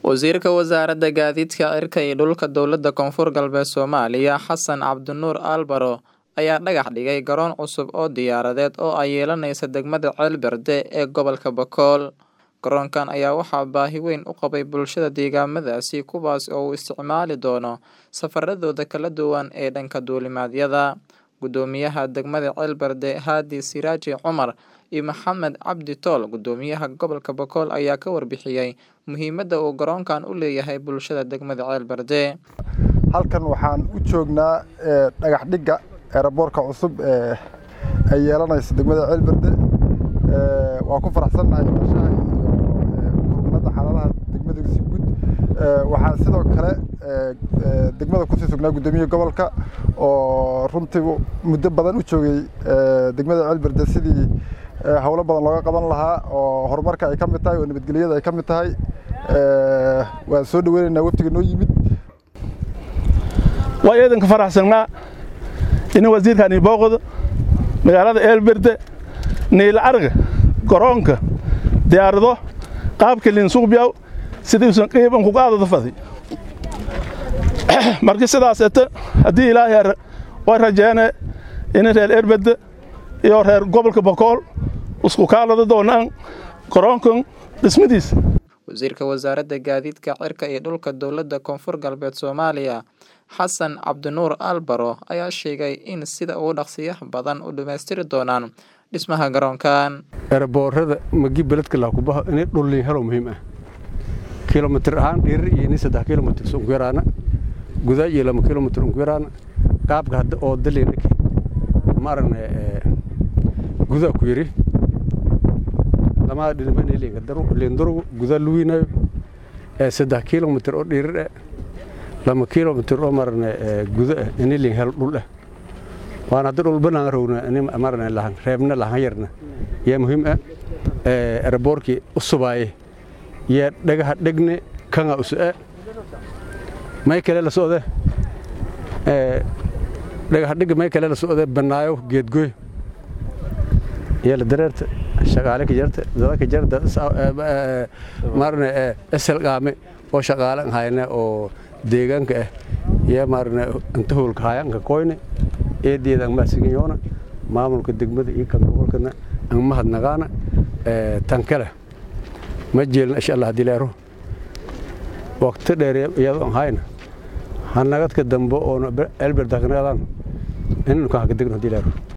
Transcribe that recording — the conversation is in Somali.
Wasiirka Wasaaradda Gaadiidka Cirka iyo Dhulka Dowladda Koonfur Galbeed Soomaaliya Xasan Cabdinuur Albaro ayaa dhagax dhigay garoon cusub oo diyaaradeed oo ay yeelanayso degmada Ceelberde ee gobolka Bakool. Garoonkan ayaa waxaa baahi weyn u qabay bulshada deegaamadaasi kuwaas oo u isticmaali doono safaradooda kala duwan ee dhanka duulimaadyada. Guddoomiyaha degmada Ceelberde Haadi Siraaji Cumar iyo Maxamed Cabdi Tool Guddoomiyaha gobolka Bakool ayaa ka warbixiyay muhiimadda uu garoonkan u leeyahay bulshada degmada Ceelberde. halkan waxaan u joognaa dhagax dhigga eeraboorka cusub ee ay yeelanayso degmada ceelberde waan ku faraxsannahay noloshaha iyo kurbanada xaaladaha degmada si guud waxaan sidoo kale degmada kusii sugnaa guddoomiyaha gobolka oo runtii muddo badan u joogay degmada ceelberde sidii howlo badan looga qaban lahaa oo horumarka ay ka mid tahay oo nabadgelyada ay ka mid tahay waan soo dhaweynaynaa waftiga noo yimid waa eedanka faraxsannaa in wasiirkani booqdo magaalada eelberde niila arga garoonka diyaarado qaabka linsuuqbiyaw sidiisan qiiban kuga adada fadi markii sidaas ete haddii ilaahay way rajeene in reer eelberde iyo reer gobolka bakool isku kaalada doonaan garoonkan dhismadiisa wasiirka wasaaradda gaadiidka cirka iyo dhulka dowladda koonfur galbeed soomaaliya xasan cabdinuur albaro ayaa sheegay in sida ugu dhaqsiyaha badan u dhammaystiri doonaan dhismaha garoonkan eraboorada magi beledka laakubaho inay dhullin helo muhiim ah kilomitir ahaan dhirir iyo nin saddex kilomitir unku yaraana gudaa iyo lama kilomitir unku yaraana qaabka hadda oo daliinake ma aragna gudaa ku yiri lamaa dhinimaliindarugu gudaa luwiinayo saddex kilomitir oo dhirir ah lama kilomitir oo marne gudo ah inilin hel dhul ah waan hadda dhul banaan rowna marne lahan reebna lahan yarna yaa muhiim ah eraboorkii u subaaye yaa dhagaha dhegne kanga usu'a may kale la socde dhagaha dhega may kale la socde banaayo geedgoy yaa la dareerta shaqaale ka jarta dada ka jarta marne esel qaame oo shaqaale hayna oo deegaanka ah yaa maarna inta howlka hayanka koyne eedeeda ang mahadsiganyoona maamulka degmada iyo kan gobolkana ang mahadnagaana tan kale ma jeelna insha allah hadii leero waqti dheer iyadoo aan hayna hanagadka dambe oona elberdakanagadaan inanu kan haka degno hadii leero